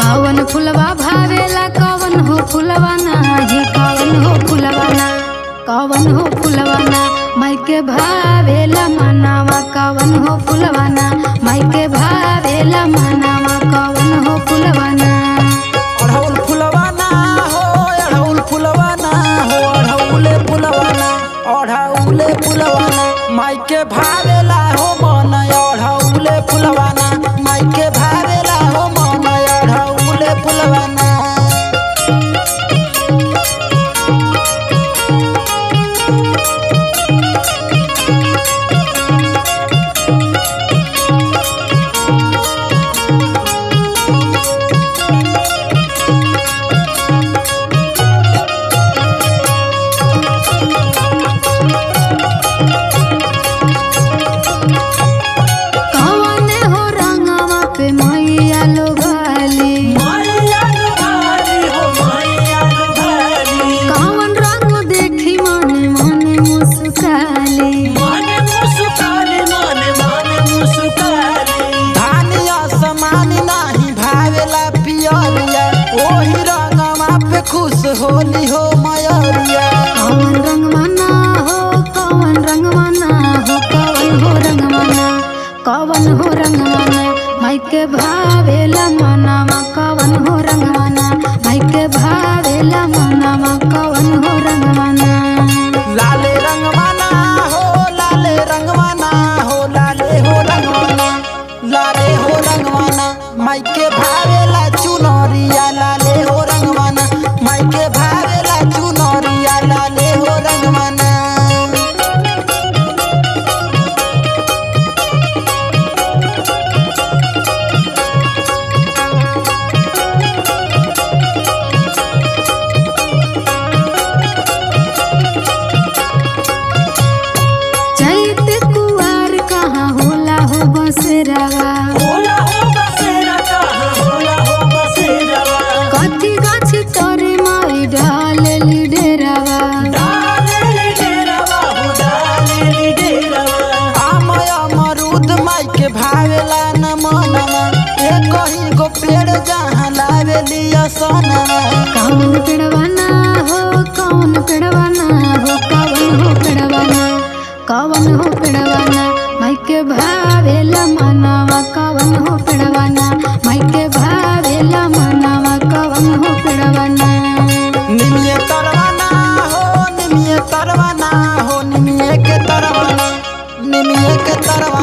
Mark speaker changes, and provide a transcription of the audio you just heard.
Speaker 1: कवन फुलवा भावेला कवन हो फुलवा नाही कवन हो फुलवा ना कवन हो फुलवा ना माइके भावेला मनावा कवन हो फुलवा ना माइके भावेला मनावा कवन हो फुलवा ना
Speaker 2: अढ़ौल फुलवाना हो अढ़ौल फुलवाना हो अढ़ौले फुलवाना अढ़ौले फुलवाना माइके भावेला हो मन अढ़ौले फुलवाना माइके भावेला हो मन अढ़ौले फुलवाना
Speaker 1: कवन हो रंगवा पे मैया लोगाली कवन रंग देखी मने मने मुस्काली
Speaker 2: धानिया समान नाही भावेला पियरिया ओही रंगवा पे खुश होली हो मयरिया
Speaker 1: कवन रंगवाना हो कवन रंगवाना हो कवन हो रंगवाना कवन हो रंगवाना माइके भावेला मनावा कवन हो रंगवाना माइके भावेला मनावा कवन हो रंगवाना
Speaker 2: लाले रंगवाना हो लाले रंगवाना हो लाले हो रंगवाना लाले हो रंगवाना माइके भावेला चुनरिया लाले हो रंगवाना माइके भावेला चुनरिया लाले हो रंगवाना
Speaker 1: चैत कुआर कहाँ होला हो बसरावा कथी गाछ तोरे माई ढालेली डेरावा
Speaker 2: आमय अमरूद माइके भावेला न मनवा ए कहीं गो पेड़ जहाँ लावेली असनवा
Speaker 1: कौन पेड़वाना हो कौन पेड़वाना हो कौन हो पेड़वाना कौन हो पेड़वाना माइके भावेला मनावा कौन हो पेड़वाना माइके भावेला मनावा कौन हो पेड़वाना
Speaker 2: निमिये तरवाना हो निमिये तरवाना हो निमिये के तरवाना निमिये के तरवाना